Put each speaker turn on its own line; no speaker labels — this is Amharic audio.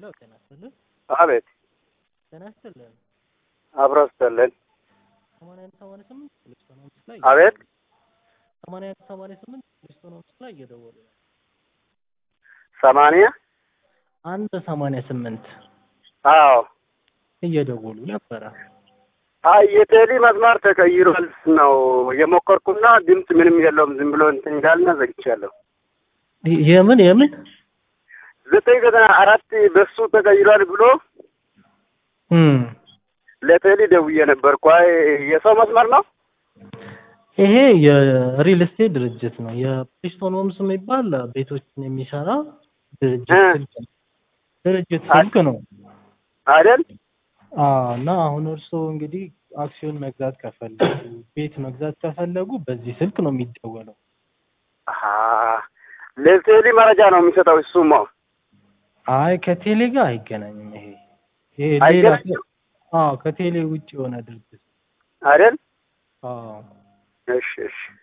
ሄሎ ጤና ይስጥልን።
አቤት
ጤና ይስጥልን።
አብሮ ስተልን
ሰማንያ አንድ ሰማንያ ስምንት ፕሌስቶን ሆምስ ላይ
አቤት
ሰማንያ አንድ ሰማንያ ስምንት ፕሌስቶን ሆምስ ላይ እየደወሉ ነው።
ሰማንያ
አንድ ሰማንያ ስምንት
አዎ
እየደወሉ ነበረ።
አይ የቴሌ መስመር ተቀይሯል ነው የሞከርኩና ድምፅ ምንም የለውም። ዝም ብሎ እንትን እንዳልና ዘግቻለሁ።
የምን የምን
ዘጠኝ ዘጠና አራት በሱ ተቀይሯል ብሎ
እም
ለቴሌ ደውዬ ነበርኩ። አይ የሰው መስመር ነው።
ይሄ የሪል ስቴት ድርጅት ነው። የፕሪስቶን ሆምስ የሚባል ቤቶችን የሚሰራ ድርጅት
እ
ስልክ ነው። ድርጅት ስልክ ነው።
አይደል?
አዎ እና አሁን እርስዎ እንግዲህ አክሲዮን መግዛት ከፈለጉ ቤት መግዛት ከፈለጉ በዚህ ስልክ ነው የሚደወለው።
አሀ ለቴሌ መረጃ ነው የሚሰጠው እሱማ።
አይ ከቴሌ ጋር አይገናኝም። ይሄ ይሄ ሌላ
አይገናኝም?
አዎ ከቴሌ ውጭ የሆነ ድርጅት
አይደል?
አዎ
እሺ እሺ